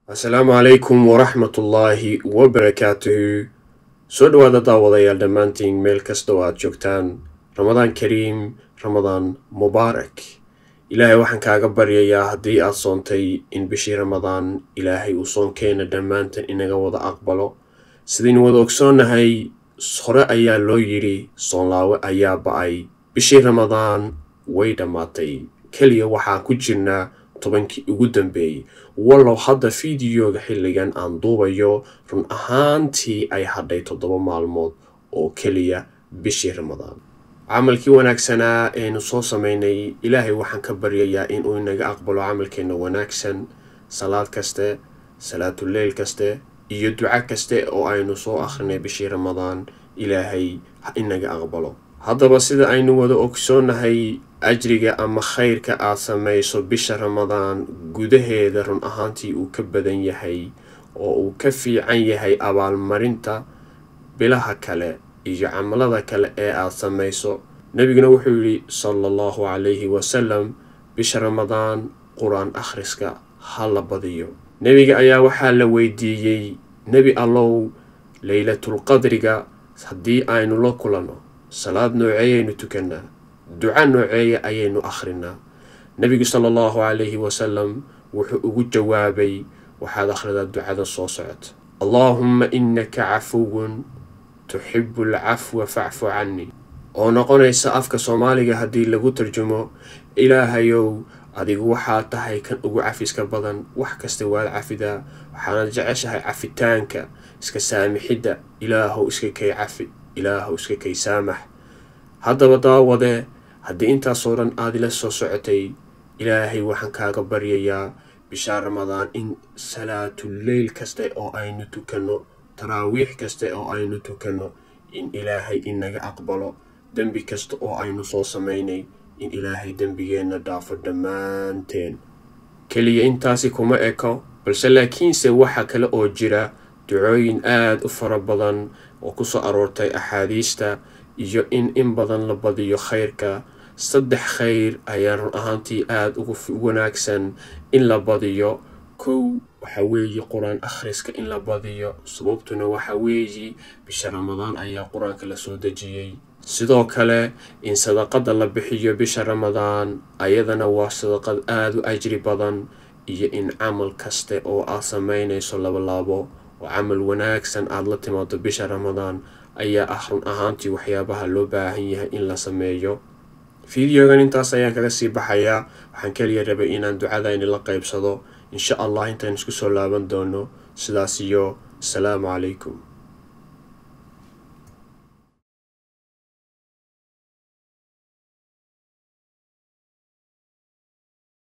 asalaamu calaykum waraxmatullaahi wabarakaatuhu soo dhowaada daawadayaal dhammaantiin meel kasta oo aad joogtaan ramadaan kariim ramadaan mubaarak ilaahay waxaan kaaga baryayaa haddii aad soontay in bishii ramadaan ilaahay uu soonkeena dhammaantan inaga wada aqbalo sidaynu wada ogsoonnahay hore ayaa loo yidhi soonlaawe ayaa ba-ay bishii ramadaan way dhammaatay keliya waxaan ku jirnaa tobankii ugu dambeeyey wallow hadda fideoga xilligan aan duubayo run ahaantii ay hadhay toddoba maalmood oo keliya bishii ramadaan camalkii wanaagsanaa eenu soo sameynay ilaahay waxaan ka baryayaa inuu inaga aqbalo camalkeenna wanaagsan salaad kaste salaatuleyl kaste iyo duco kaste oo aynu soo akhrinay bishii ramadaan ilaahay ha inaga aqbalo haddaba sida aynu wada ogsoonnahay ajriga ama khayrka aad samayso bisha ramadaan gudaheeda run ahaantii uu ka badan yahay oo uu ka fiican yahay abaalmarinta bilaha kale iyo camalada kale ee aad samayso nebiguna wuxuu yidhi sala allahu calayhi wasalam bisha ramadaan qur-aan akhriska ha la badiyo nebiga ayaa waxaa la weydiiyey nebi allow leylatulqadriga haddii aynu la kulanno salaad nooceeyaynu tukannaa duco nooceeya ayaynu akhrinaa nebigu sala allahu calayhi wasalam wuxuu ugu jawaabay waxaad akhridaa ducada soo socota allaahumma innaka cafuwun tuxibu alcafwa facfu cannii oo noqonaysa afka soomaaliga haddii lagu tarjumo ilaahayow adigu waxaa tahay kan ugu cafiska badan wax kasta waad cafidaa waxaanad jeceshahay cafitaanka iska saamixidda ilaahow iska kay cafi ilaahow iska kay saamax haddaba daawadee haddii intaasoo dhan aad ila soo socotay ilaahay waxaan kaaga baryayaa bishaa ramadaan in salaatuleyl kaste oo aynu tukanno taraawiix kaste oo aynu tukanno in ilaahay inaga aqbalo dembi kasta oo aynu soo samaynay in ilaahay dembigeenna dhaafo dhammaanteen keliya intaasi kuma eko balse laakiinse waxa kale oo jira ducooyin aada u fara badan oo ku soo aroortay axaadiista iyo in in badan la badiyo khayrka saddex khayr ayaa run ahaantii aada ugu wanaagsan in la badiyo kow waxa weeye qur-aan akhriska in la badiyo sababtuna waxa weeye bisha ramadaan ayaa qur-aanka la soo dejiyey sidoo kale in sadaqada la bixiyo bisha ramadaan ayadana waa sadaqad aada u ajri badan iyo in camal kaste oo aad samaynayso labalaabo oo camal wanaagsan aada la timaado bisha ramadaan ayaa ah run ahaantii waxyaabaha loo baahan yahay in la sameeyo fideogan intaas ayaan kaga sii baxayaa waxaan keliya rabay inaan ducadayni la qaybsado insha allah intaan isku soo laaban doono sidaas iyo asalaamu calaykum